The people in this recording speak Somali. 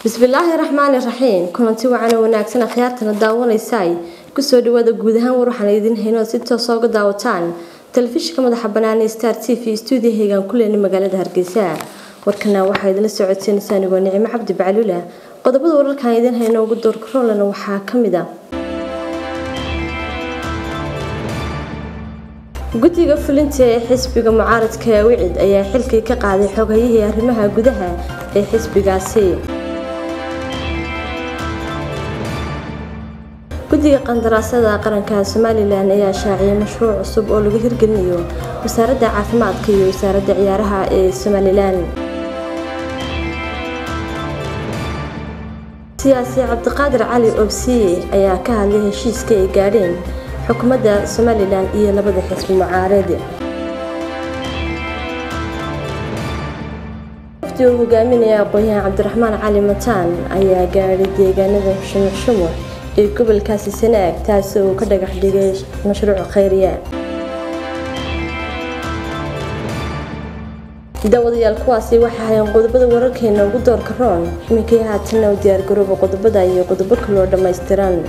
bismillaahi raxmaani raxiim kulanti wacan oo wanaagsan akhyaartana daawanaysay kusoo dhawaada guud ahaan war waxaan idin hayno si toosa uga daawataan telefishinka madaxa banaanee star t v stuudiahaygaan ku leenay magaalada hargeysa warkana waxaa idinla socodsiinaysaa anigoo nicimo cabdi baclula qodobada wararkaan idin hayno ugu doorkaroolana waxaa kamid a guddiga fulinta ee xisbiga mucaaradka ee wicid ayaa xilkii ka qaaday xoghayihii arrimaha gudaha ee xisbigaasi guddiga qandaraasada qaranka somalilan ayaa shaaciyay mashruuc cusub oo lagu hirgelinayo wasaaradda caafimaadka iyo wasaaradda ciyaaraha ee somalilan siyaasi cabdiqaadir cali obsiye ayaa ka hadlay heshiiska ay gaadheen xukuumadda somalilan iyo labada xisbi mucaarid wafdi uu hogaaminaya aqoon-yahan cabdiraxmaan cali mataan ayaa gaadhay deegaanada shumuc shumuc ee gobolkaasi sanaag taasi uu ka dhagax dhigay mashruuc khayriya daawadayaal kuwaasi waxay hayeen qodobada wararkeena ugu doorka roon iminkii haatanna u diyaargarooba qodobada iyo qodobo kaloo dhammaystiran